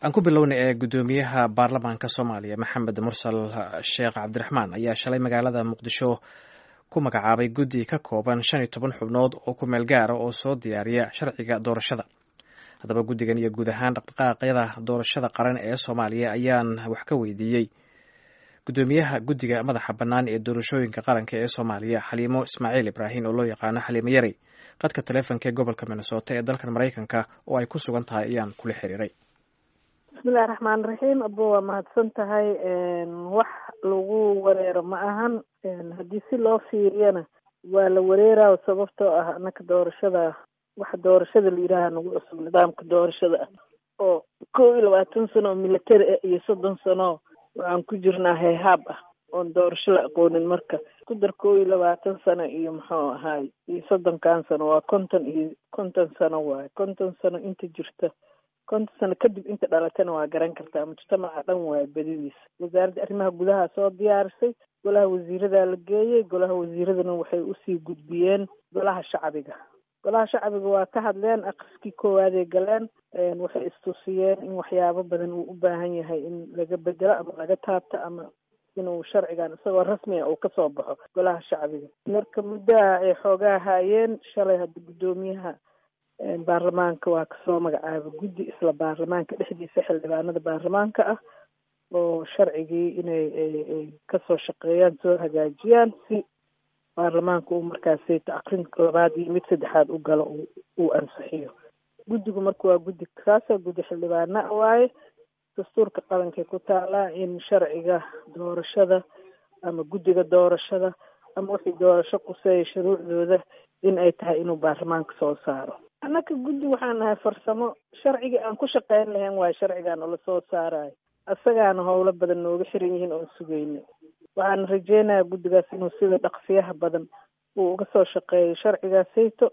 aan ku bilowna ee guddoomiyaha baarlamaanka soomaaliya maxamed mursal sheekh cabdiraxmaan ayaa shalay magaalada muqdisho ku magacaabay guddi ka kooban shan iyo toban xubnood oo ku meel gaara oo soo diyaariya sharciga doorashada haddaba guddigan iyo guud ahaan dhaqdhaqaaqyada doorashada qaran ee soomaaliya ayaan wax ka weydiiyey guddoomiyaha guddiga madaxa bannaan ee doorashooyinka qaranka ee soomaaliya xaliimo ismaaciil ibraahim oo loo yaqaano xaliimo yarey qadka taleefonka ee gobolka minnesota ee dalkan maraykanka oo ay ku sugan tahay ayaan kula xiriiray bismillahi raxmaan raxiim abo waa mahadsan tahay wax lagu wareero ma ahan haddii si loo fiiriyana waa la wareeraa sababtoo ah anaka doorashada waxa doorashada la yidhaaha nagu cusub nidaamka doorashada ah oo kow iyo labaatan sano oo military ah iyo soddon sano waxaan ku jirnaa heehaab ah oon doorasho la aqoonin marka ku dar kow iyo labaatan sano iyo muxuu ahaay iyo soddonkan sano waa konton iyo konton sano waaye konton sano inta jirta konton sano kadib inta dhalatana waa garan kartaa mujtamaca dhan waaye badidiisa wasaaradda arrimaha gudaha soo diyaarisay golaha wasiiradaa la geeyey golaha wasiiradana waxay usii gudbiyeen golaha shacbiga golaha shacbiga waa ka hadleen aqriskii koowaadey galeen waxay istusiyeen in waxyaabo badan uu u baahan yahay in laga bedelo ama laga taabto ama inuu sharcigan isagoo rasmiga uu kasoo baxo golaha shacbiga marka muddaha ay xoogaa haayeen shalay hadda guddoomiyaha baarlamaanka waa kasoo magacaaba guddi isla baarlamaanka dhexdiisa xildhibaanada baarlamaanka ah oo sharcigii inay kasoo shaqeeyaan soo hagaajiyaan si baarlamaanka uu markaasi aqrin labaad iyo mid saddexaad u galo uu ansixiyo guddigu marka waa guddi kaasa guddi xildhibaana waaye dastuurka qalankay ku taalaa in sharciga doorashada ama guddiga doorashada ama wixii doorasho quseeya shuruucdooda in ay tahay inuu baarlamaanka soo saaro annaka guddi waxaan nahay farsamo sharcigii aan ku shaqeyn lahayn waayo sharcigaan oo lasoo saarayo isagaana howlo badan nooga xiran yihiin oon sugeyna waxaan rajeynayaa guddigaas inuu sida dhaqsiyaha badan uu uga soo shaqeeyo sharcigaasayto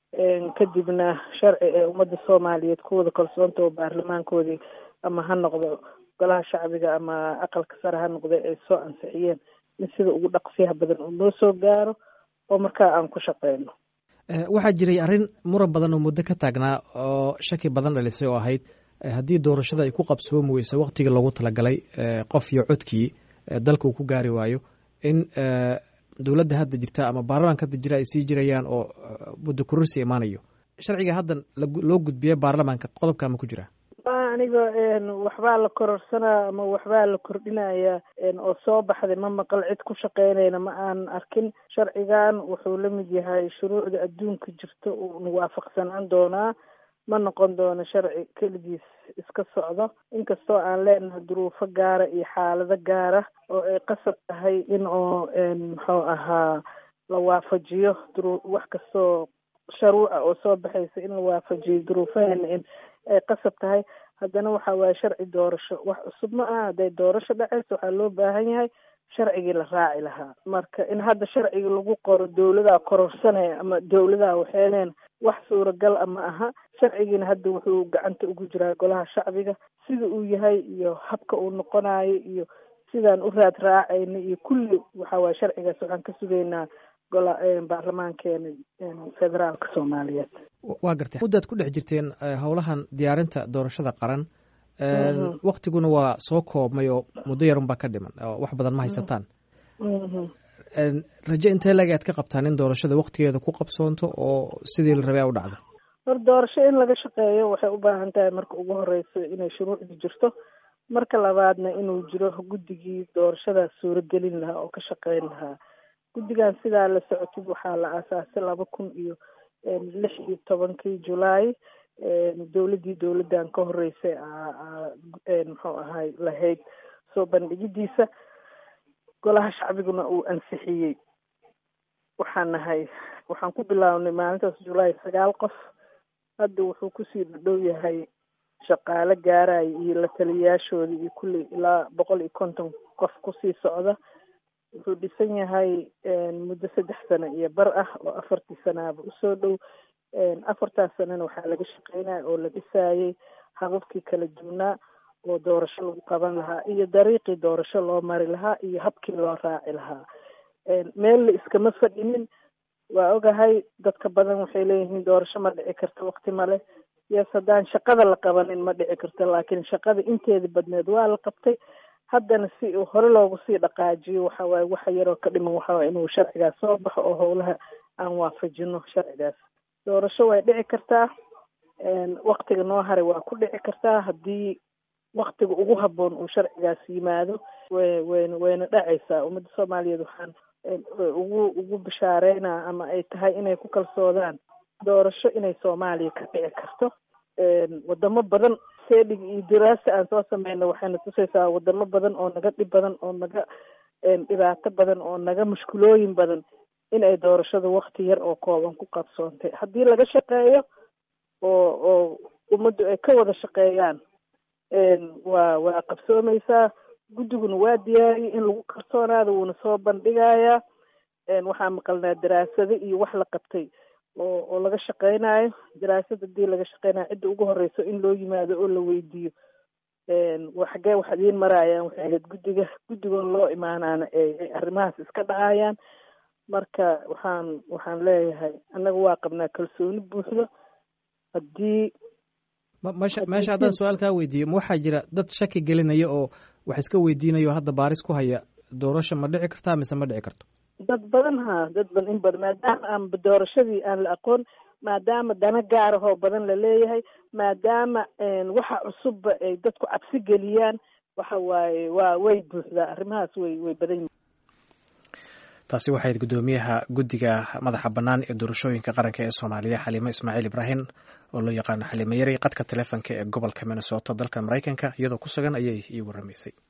kadibna sharci ee ummadda soomaaliyeed kuwada kalsoonta oo baarlamaankoodii ama ha noqdo golaha shacbiga ama aqalka sare ha noqda ay soo ansixiyeen in sida ugu dhaqsiyaha badan uu noo soo gaaro oo markaa aan ku shaqeyno waxaa jiray arrin muran badan oo muddo ka taagnaa oo shaki badan dhalisay oo ahayd haddii doorashada ay ku qabsoomi weyso waktigii loogu talagalay qof iyo codkii dalka uu ku gaari waayo in dowladda hadda jirta ama baarlamaanka hadda jira ay sii jirayaan oo muddo kororsi imaanayo sharciga haddan loo gudbiya baarlamaanka qodobka ma ku jira aniga waxbaa la kororsanaa ama waxbaa la kordhinaya oo soo baxday ma maqal cid ku shaqeynayna ma aan arkin sharcigan wuxuu la mid yahay shuruucda adduunka jirta uuna waafaqsanaan doonaa ma noqon doono sharci keligiis iska socdo inkastoo aan leenahay duruufo gaara iyo xaalado gaara oo ay qasab tahay in oo muxuu ahaa la waafajiyo duru wax kastoo sharuuca oo soo baxaysa in la waafajiyo duruufaheena in ay qasab tahay haddana waxa waaye sharci doorasho wax cusub ma aha hadday doorasho dhaceyso waxaa loo baahan yahay sharcigii la raaci lahaa marka in hadda sharciga lagu qoro dowladaa kororsanaya ama dowladaa waxeeneen wax suuragal a ma aha sharcigiina hadda wuxuu gacanta ugu jiraa golaha shacbiga sida uu yahay iyo habka uu noqonayo iyo sidaan u raad raacayna iyo kulli waxa waaye sharcigaas waxaan ka sugaynaa gola baarlamaankeena federaalka soomaaliyeed waa gartay muddaad ku dhex jirteen howlahan diyaarinta doorashada qaran waktiguna waa soo koobmay oo muddo yarun baa ka dhiman oo wax badan ma haysataan raje intee lag aad ka qabtaan in doorashada waktigeeda ku qabsoonto oo sidii la rabay a u dhacdo hor doorasho in laga shaqeeyo waxay u baahan tahay marka ugu horeyso inay shuruucdi jirto marka labaadna inuu jiro guddigii doorashadaas suuragelin lahaa oo ka shaqeyn lahaa guddigan sidaa la socotid waxaa la aasaasay laba kun iyo lix iyo tobankii julaay dowladdii dowladdan ka horeysay muxuu ahay lahayd soo bandhigidiisa golaha shacbiguna uu ansixiyey waxaan nahay waxaan ku bilaabnay maalintaas julaay sagaal qof hadda wuxuu kusii dhadhow yahay shaqaale gaaraya iyo la taliyayaashooda iyo kulli ilaa boqol iyo konton qof kusii socda wuxuu dhisan yahay muddo saddex sano iyo bar ah oo afartii sanaaba usoo dhow afartaas sanana waxaa laga shaqeynaya oo la dhisayay hababkii kala duwnaa oo doorasho lagu qaban lahaa iyo dariiqii doorasho loo mari lahaa iyo habkii loo raaci lahaa meel la iskama fadhinin waa ogahay dadka badan waxay leeyihiin doorasho ma dhici karta wakti male yes haddaan shaqada la qabanin ma dhici karto laakiin shaqada inteedii badneed waa la qabtay haddana si hore loogu sii dhaqaajiyo waxa waaye waxa yaroo ka dhiman waxa waye inuu sharcigaas soo baxo oo howlaha aan waafajino sharcigaas doorasho way dhici kartaa waktiga noo haray waa ku dhici kartaa haddii waktiga ugu habboon uu sharcigaas yimaado way wayna wayna dhacaysaa ummadda soomaaliyeed waxaan ugu ugu bishaareynaa ama ay tahay inay ku kalsoodaan doorasho inay soomaaliya ka dhici karto wadamo badan seedig iyo diraasa aan soo sameyno waxayna tusaysaa wadamo badan oo naga dhib badan oo naga dhibaato badan oo naga mushkulooyin badan in ay doorashada wakti yar oo kooban ku qabsoontay haddii laga shaqeeyo oo oo ummaddu ay ka wada shaqeeyaan waa waa qabsoomeysaa guddiguna waa diyaariyay in lagu kalsoonaado wuuna soo bandhigayaa waxaa maqalnaa daraasado iyo wax la qabtay oo oo laga shaqeynayo daraasad hadii laga shaqeynayo cidda ugu horeyso in loo yimaado oo la weydiiyo xagee wax idiin maraayaan waxay ahayd guddiga guddigoon loo imaanaana ay arrimahaas iska dhacayaan marka waxaan waxaan leeyahay annaga waa qabnaa kalsooni buuxdo haddii mesha meesha haddaan su-aal kaa weydiiyo ma waxaa jira dad shaki gelinaya oo wax iska weydiinayo hadda baaris ku haya doorasho ma dhici kartaa mise ma dhici karto dad badan ha dad badan in badan maadaama aan doorashadii aan la aqoon maadaama dana gaarahoo badan la leeyahay maadaama waxa cusubba ay dadku cabsi geliyaan waxa waaye waa way buuxdaa arrimahaas way way badan yihin taasi waxayd guddoomiyaha guddiga madaxa bannaan ee doorashooyinka qaranka ee soomaaliya xaliimo ismaaciil ibraahim oo loo yaqaano xaliimo yari qadka taleefonka ee gobolka minnesota dalka maraykanka iyadoo ku sugan ayay ii waramaysay